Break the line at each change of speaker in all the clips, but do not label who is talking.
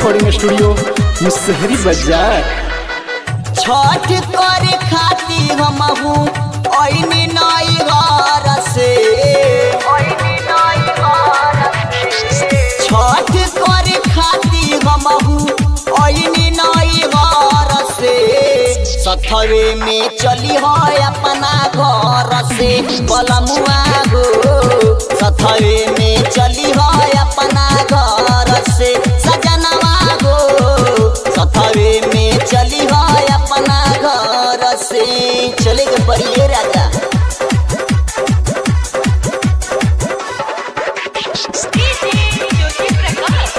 recording studio Musahari बाजार
छठ करे खातिर हमहू ऐनी नई घर से छठ करे खातिर हमहू ऐनी नई घर से सथवे में चली हो अपना घर से बलमुआ गो सथवे में चली हो अपना घर से सजनवा गो सथवे में चली हो अपना घर से चले के परिए राजा
ज्योति प्रकाश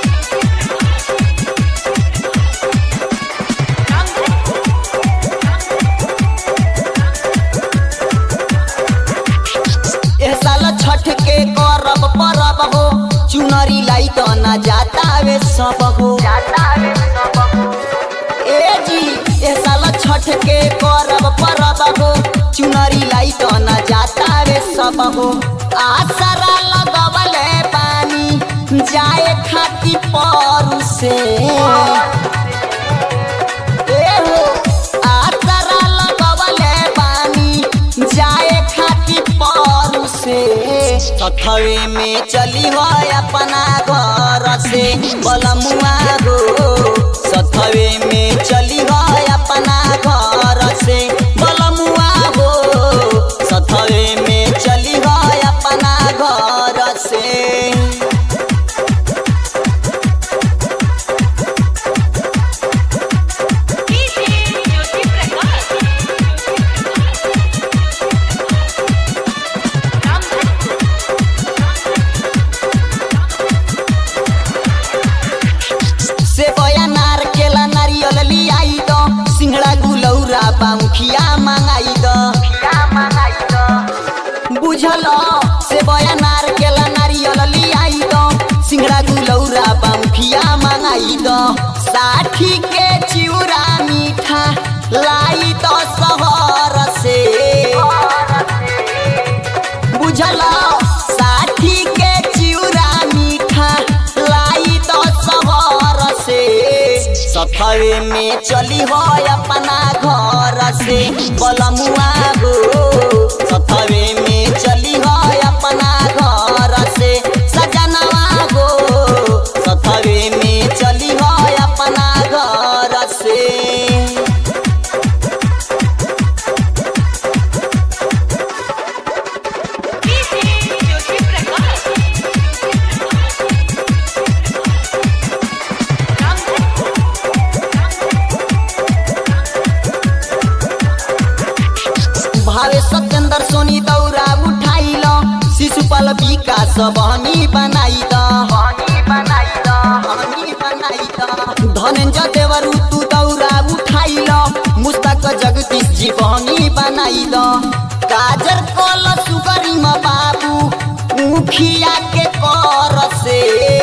एह साल छठ के करब परब हो चुनरी लाई तो न जाता वे सब हो ए जी एह साल छठ के करब परब हो चुनरी लाई तो न जाता वे सब हो आसरा लगवले पानी जाए खाती पर से ए हो आसरा लगवले पानी जाए खाती पर से सथवे में चली हो अपना घर से बलमुआ गो सथवे में चली हो अपना घर से बलमुआ हो सथवे में चली हो अपना घर से
ज्योति प्रकाश
से बया नार केला नारियल लियाई दो सिंगड़ा गुलौरा बामुखिया मांगाई दो बुझल से बया नार केला नारियल लियाई दो सिंगड़ा गुलौरा बामुखिया मांगाई दो साठी के चिउरा मीठा लाई दो शहर से बुझल साठी के चिउरा मीठा लाई तो शहर से सफरे में चली हो अपना घर से बलमुआ गो सफरे में चली हो अपना घर से सजनवा गो सफरे में चली हो अपना घर से
ज्योति प्रकाश
भावे सत्येंद्र सोनी दौरा उठाइल शिशुपाल विकास बहनी बनाई द धनेन्द्र देवरु तू दौरा उठाइल मुस्ताक जगदीश जी बहनी बनाई द काजर कल सुगरी म बाबू मुखिया के कर से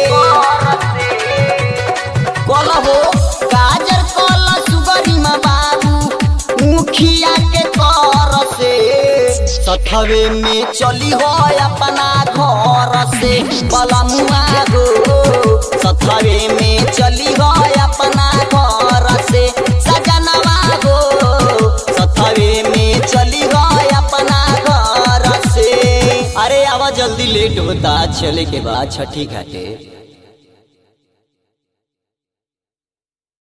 कल हो काजर कल सुगरी म बाबू मुखिया के कर से सठवे में चली हो अपना घर से बलमुआ गो सठवे में चली हो अपना घर से सजनवा गो सठवे में चली हो अपना घर से अरे आवा जल्दी लेट होता चले के बाद छठी घाटे